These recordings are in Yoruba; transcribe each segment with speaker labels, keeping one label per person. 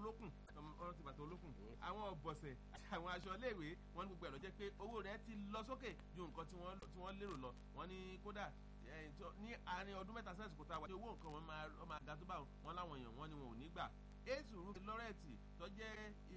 Speaker 1: olókùn ọ̀rọ̀ ti bàtà olókùn àwọn ọ̀bọ̀sẹ̀ àti àwọn aṣọ iléèwé wọn ní gbogbo ẹ̀ lọ jẹ́ pé owó rẹ̀ ti lọ sókè ju nǹkan tí wọ́n lérò lọ wọ́n ní kódà ní àárín ọdún mẹ́ta sẹ́sìkò tá a wà ní owó nǹkan wọn máa ga tó bá wọn láwọn èèyàn wọn ni wọn ò ní gbà èsùrù lọ́rẹ́ẹ̀tì tó jẹ́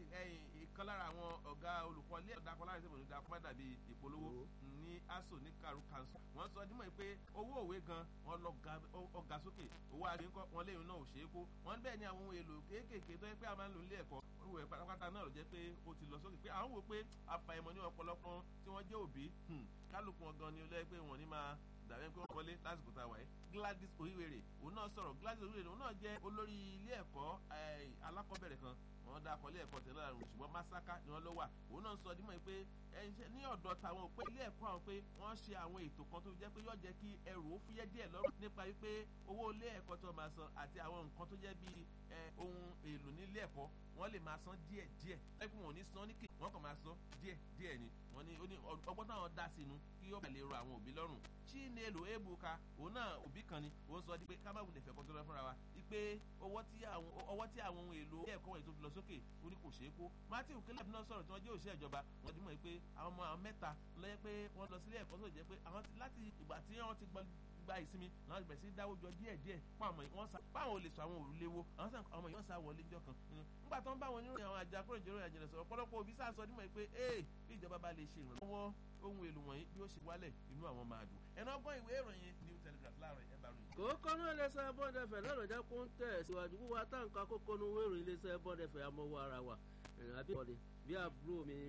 Speaker 1: ìkan lára àwọn ọ̀gá olùkọ́ ilé ẹ̀dá kan láti ṣèbòdì dákọ́ má dàbí ìpolówó ní aso ní karu council wọ́n sọ dímọ̀ pé owó òwe gan wọ́n lọ ọ̀gá sókè owó àríkọ́ wọn léyìn náà ò ṣeé kó wọ́n bẹ́ẹ̀ ni àwọn ohun èlò kéékèèké tó yẹ pé a máa ń lò nílé ẹ̀kọ́ olùwẹ̀ pátápátá náà ló jẹ́ pé ó ti lọ sókè pé àwọn wò pé àfàìmọ̀ ní ọ̀pọ̀lọpọ̀ tí wọ́n jẹ́ òbí kálukú wọn gan ni ó lẹ́ pé wọ́n ní máa dàbí pé wọ́n wọlé lásìkò tá a wà yìí Gladys Oríwèrè òun náà sọ̀rọ̀ Gladys Oríwèrè òun náà jẹ́ olórí ilé ẹ̀kọ́ alákọ̀ọ́bẹ̀rẹ̀ kan wọ́n dá akọ́lé ẹ̀kọ́ tẹ̀lé àrùn ṣùgbọ́n Masaka ni wọ́n lọ wà òun náà sọ dímọ̀ pé ní ọ̀dọ̀ tàwọn pé ilé ẹ̀kọ́ àwọn pé wọ́n ṣe àwọn ètò kan tó jẹ́ pé yóò jẹ́ kí ẹrù ó fúyẹ́ díẹ̀ lọ́rùn nípa wípé owó ilé ẹ̀kọ́ tó máa san àti àwọn nǹkan tó jẹ́ bíi ohun èlò nílé ẹ̀kọ́ wọ́n lè máa san díẹ̀ díẹ̀ ẹ̀kún wọn ò ní san ní kì wọ́n kàn máa san díẹ̀ díẹ̀ ni wọ́n ní ọgbọ́n táwọn dá sínú kí ó bá lè ro àwọn òbí lọ́rùn Chinelo Ebuka òun náà òbí kan ni òun sọ pé ká má wulẹ̀ fẹ́ kọ́ tó lọ fúnra wa wípé ọwọ́ tí àwọn ohun èlò ilé ẹ̀kọ́ wọ̀nyí tó fi lọ sókè ó ní kò ṣeé kó Matthew Caleb náà sọ̀rọ̀ tí wọ́n jẹ́ òṣìṣẹ́ ìjọba wọ́n ti mọ̀ pé àwọn ọmọ àwọn mẹ́ta lọ́yẹ́ pé wọ́n lọ sílé ẹ̀kọ́ tó jẹ́ pé àwọn láti ìgbà tí wọ́n ti gbọ́ gba ìsinmi làwọn bẹ̀rẹ̀ sí dáwọ́ jọ díẹ̀ díẹ̀ páwọn wọn sá páwọn ò lè sọ àwọn òrùlé wo àwọn sàn ọmọ yìí wọ́n sá wọlé jọ kan nígbà tó ń bá wọn níròyìn àwọn àjà kúrò ìjọba ìjìnlẹ̀ sọ̀rọ̀ ọ̀pọ̀lọpọ̀ òbí sáà sọ nímọ̀ pé ee bí ìjọba bá lè ṣe ìrànlọ́wọ́ ohun èlò wọ̀nyí bí ó ṣe wálẹ̀ inú àwọn máa dùn ẹ̀nà ọgbọ́n ìwé ìròyìn New Telegraph láàárọ̀ ẹ̀ bá ròyìn.
Speaker 2: kókó náà iléeṣẹ́ bọ́ọ̀dẹ fẹ̀ lọ́rọ̀ jẹ́ kó ń tẹ̀ síwájú wíwá táǹkà kókó nu wéèrò iléeṣẹ́ bọ́ọ̀dẹ fẹ̀ amọ̀wọ́ ara wa àbí ọ̀dẹ bí àbúrò mi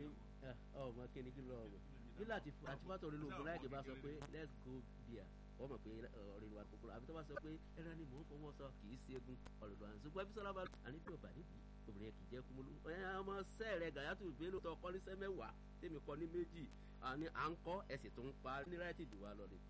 Speaker 2: ọmọ kíni kí lọ́wọ́ bí láti fàtó orí lóògùn láì jẹ́ bá sọ pé let's go beer wọ́n mọ̀ pé ọ̀rẹ́ wa kúkúrú àbí tó bá sọ pé ẹran ni mò ń fọwọ́ sọ kì í ṣe egun ọ̀rọ̀ lọ́wọ́ àti ṣùgbọ́n Bísọ́lá bá àní bí ọba níbi obìnrin kì í jẹ́ kúmọ́lú ọmọ sẹ́ẹ̀rẹ̀ Gàyàtù Bello tó kọ́ ní sẹ́ mẹ́wàá tèmi kọ́ ní méjì àní à ń kọ́ ẹ̀sìn tó ń pa ní ráìtì jù wá lọ ni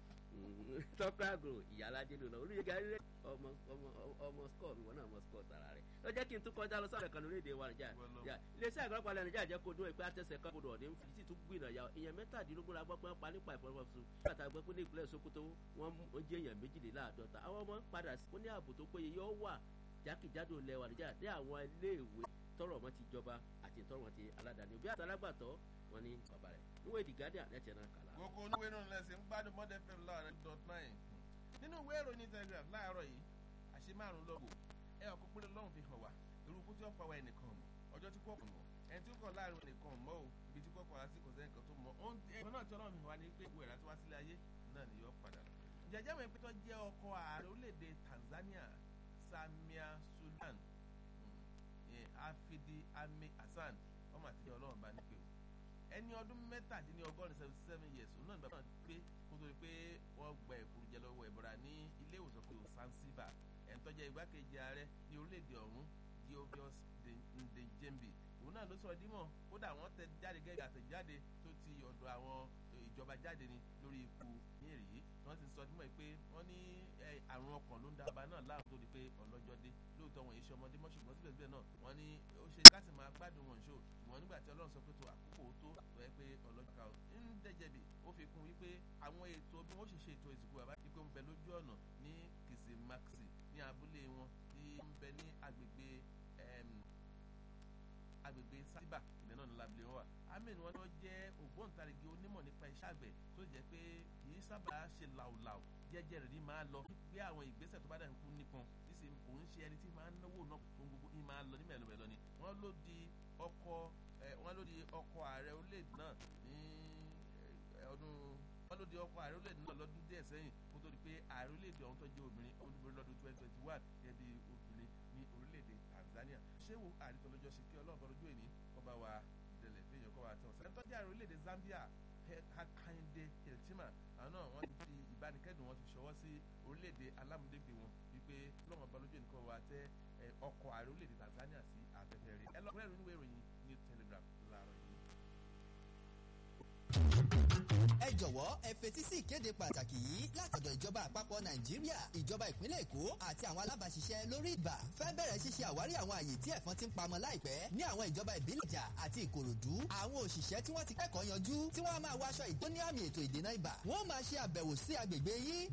Speaker 2: tọ́kọ́ àgùrò ìyálàjẹ́ ló lọ olùyẹ̀gà rẹ̀ ọmọ ọmọ ọmọ skọ̀ mi wọn náà mọ skọ̀ tara rẹ̀ lọ jẹ́ kí n tún kọjá lọ sábẹ̀ kan lórí èdè wa Nàìjíríà iléeṣẹ́ àgbàlagbà ilẹ̀ Nàìjíríà jẹ́ kó dún ìpè àtẹ̀sẹ̀ kan kó dùn ọ̀dẹ́ ń fi sí tún gbìnà ya ìyẹn mẹ́tàdínlógún la gbọ́ pé wọ́n pa nípa ìfọwọ́sowọ́sọ bàtà gbọ́ pé ní ìpínlẹ̀ Sokoto wọ́n jẹ́ èèyàn méjìléláàádọ́ta àwọn ọmọ padà sí ní ààbò tó péye yóò wà jákèjádò ilẹ̀ wa Nàìjíríà dé àwọn iléèwé tọrọ wọn ti jọba àti tọrọ wọn ti aládàáni òbí àtàlágbàtọ́ wọn ní bàbá rẹ̀ níwèé The Guardian lẹ́tẹ̀ẹ́ náà kàlá.
Speaker 1: gbogbo oníwèé náà lẹ́sìn ń gbádùn mọ́dẹ fm láàrin dot nine nínú ìwé ìròyìn Telegraph láàárọ̀ yìí àṣẹ márùn lọ́gọ̀ ẹ ọkọ̀ péré lọ́hùn fi hàn wá irúkú tí ó pa wá ẹnìkan mọ̀ ọjọ́ tí kò mọ̀ ẹni tí ó kàn láàrin ẹnìkan mọ́ o ibi tí kò kàn á sí kò sẹ́yìn kan tó mọ̀ ẹ̀gbọ́n náà tí ọlọ́run fi wá ní pé ìwé ìrántí wá sílé ayé náà ni yóò padà lọ. jẹjẹ mọ̀ pé jẹ́ ọkọ ààrẹ orílẹ̀-èdè Tanzania Samia Sulan Afidi Ame Hassan ọmọ àtijọ́ ọlọ́run bá ní pé o ẹni ọdún mẹ́tàdínlọ́gọ́rin seventy seven years òun náà ní bàbá náà pé kó tó di pé wọ́n gba ẹ̀kúrú jẹ lọ́wọ́ ẹ̀bọ̀ra ní ilé ìwòsàn pé Zanzibar ẹ̀ńtọ́jà igbákejì ààrẹ ní orílẹ̀-èdè ọ̀hún Geoffrey Ndejembe òun náà ló sọ dímọ̀ kódà wọ́n tẹ jáde gẹ́gẹ́ àtẹ̀jáde tó ti ọ̀dọ̀ àwọn ìjọba jáde ní lórí ikú ní èrè wọ́n ti sọ dímọ̀ pé wọ́n ní àrùn ọkàn ló ń dábàá náà láàrú tó di pé ọlọ́jọ́ dé lóòótọ́ wọn iṣẹ́ ọmọdé mọ́ ṣùgbọ́n síbẹ̀síbẹ̀ náà wọ́n ní ó ṣe káàsì máa gbádùn wọn ṣó ṣùgbọ́n nígbà tí Ọlọ́run sọ pé tó àkókò tó rẹ pé ọlọ́jọ́ ká ń dẹ́jẹ̀bì ó fi kún wípé àwọn ètò bí wọ́n ṣe ṣe ètò ìsìnkú bàbá yìí pé ń bẹ lójú ọ̀nà ní Kìsìmáksì ní abúlé wọn tí ń bẹ ní agbègbè agbègbè sábà ilẹ̀ náà ní labile wọn wà amen wọn ni wọn jẹ́ ògbóǹtarìgì onímọ̀ nípa iṣẹ́ àgbẹ̀ tó jẹ́ pé kì í sábà ṣe làwùlàwù jẹ́jẹ́ rẹ̀ ní máa lọ gbé àwọn ìgbésẹ̀ tó bá dà ń kú nípọn sísè kò ń ṣe ẹni tí máa ń náwó náà tó ń gbogbo ní máa lọ ní mẹ́lọmẹ́lọ ni wọ́n ló di ọkọ̀ wọ́n ló di ọkọ̀ ààrẹ orílẹ̀-èdè náà ní ọdún wọ́n ló di ọkọ̀ ààrẹ orílẹ̀-èdè náà lọ́dún díẹ̀ sẹ́yìn kó tó di pé ààrẹ orílẹ̀-èdè ọ̀hún tó jẹ́ obìnrin olùborí lọ́dún twenty twenty one gẹ́gẹ́ bí obìnrin ní orílẹ̀-èdè Tanzania ṣé wo àrítọ́lọ́jọ́ ṣe kí ọlọ́run bọ́lójú èní kọ́ba wa dẹ̀lẹ̀ fẹ́yàn kọ́ wa tán sẹ́ni tọ́jú ààrẹ orílẹ̀-èdè Zambia Hakainde Hichilema àwọn náà wọ́n ti fi ìbánikẹ́dùn wọn ti ṣọwọ́ sí orílẹ̀-èdè alámúdégbè wọn wípé ọlọ́run bọ́lójú èní kọ́ wa tẹ́ ọkọ̀ ààrẹ orílẹ̀-èdè Tanzania sí afẹ́fẹ́ rẹ̀ ẹ lọ́kùnrin ìròyìn ìròyìn ní Telegraph láàárọ̀ yìí.
Speaker 3: ẹ jọ̀wọ́ ẹ fetí sí ìkéde pàtàkì yìí látọ̀dọ̀ ìjọba àpapọ̀ nàìjíríà ìjọba ìpínlẹ̀ èkó àti àwọn alábàáṣiṣẹ́ lórí ìbà fẹ́ bẹ̀rẹ̀ ṣíṣe àwárí àwọn àyè tí ẹ̀fọn ti ń pamọ́ láìpẹ́ ní àwọn ìjọba ìbílẹ̀ ìjà àti ìkòròdú àwọn òṣìṣẹ́ tí wọ́n ti kẹ́kọ̀ọ́ yanjú tí wọ́n á máa wọ aṣọ ìdóní àmì ètò ìdènà ibà wọ́n máa ṣe àbẹ̀wò sí agbègbè yín